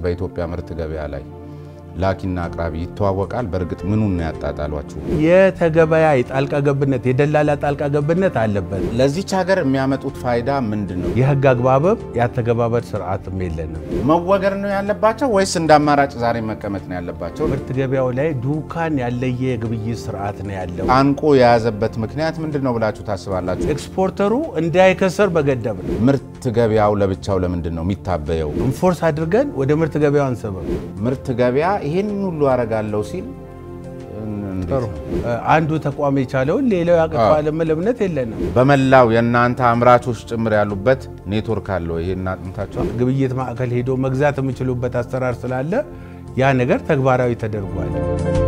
በኢትዮጵያ ምርት ገበያ ላይ ላኪና አቅራቢ ይተዋወቃል? በእርግጥ ምኑን ነው ያጣጣሏችሁ? የተገበያይ ጣልቃ ገብነት የደላላ ጣልቃ ገብነት አለበት። ለዚች ሀገር የሚያመጡት ፋይዳ ምንድን ነው? የህግ አግባብም የአተገባበር ስርዓትም የለንም። መወገድ ነው ያለባቸው ወይስ እንደ አማራጭ ዛሬ መቀመጥ ነው ያለባቸው? ምርት ገበያው ላይ ዱካን ያለየ የግብይት ስርዓት ነው ያለው። አንቆ የያዘበት ምክንያት ምንድን ነው ብላችሁ ታስባላችሁ? ኤክስፖርተሩ እንዳይከሰር በገደብ ነው። ምርት ገበያው ለብቻው ለምንድን ነው የሚታበየው? ኢንፎርስ አድርገን ወደ ምርት ገበያው አንሰበም። ምርት ገበያ ይህን ሁሉ አረጋለሁ ሲል እንዴት ጥሩ ነው? አንዱ ተቋም የቻለውን ሌላው ያቅተዋል የሚል እምነት የለንም። በመላው የእናንተ አምራቾች ጭምር ያሉበት ኔትወርክ አለው። ይሄን አጥንታችኋል? ግብይት ማዕከል ሄዶ መግዛት የሚችሉበት አሰራር ስላለ ያ ነገር ተግባራዊ ተደርጓል።